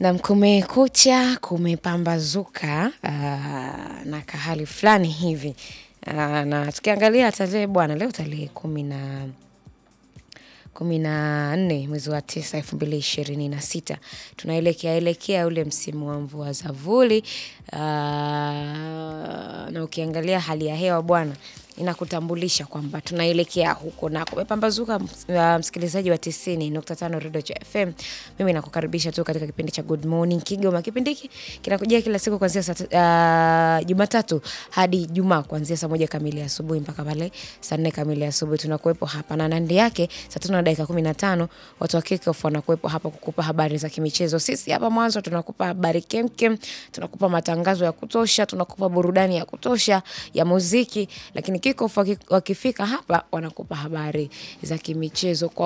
Nam, kumekucha, kumepambazuka uh, na kahali fulani hivi uh, na tukiangalia tarehe bwana, leo tarehe kumi na kumi na nne mwezi wa tisa elfu mbili ishirini na sita tunaelekea elekea ule msimu wa mvua za vuli uh, na ukiangalia hali ya hewa bwana inakutambulisha kwamba tunaelekea huko na kumepambazuka. Uh, msikilizaji wa tisini nukta tano Redio cha FM, mimi nakukaribisha tu katika kipindi cha Good Morning Kigoma. Kipindi hiki kinakujia kila siku kuanzia saa uh, Jumatatu hadi Jumaa kuanzia saa moja kamili asubuhi mpaka pale saa nne kamili asubuhi tunakuwepo hapa, na nandi yake saa tano na dakika kumi na tano watu wa Kickoff wanakuwepo hapa kukupa habari za kimichezo. Sisi hapa mwanzo tunakupa habari kemkem, tunakupa matangazo ya kutosha, tunakupa burudani ya kutosha ya muziki, lakini Kickoff wakifika hapa wanakupa habari za kimichezo kwa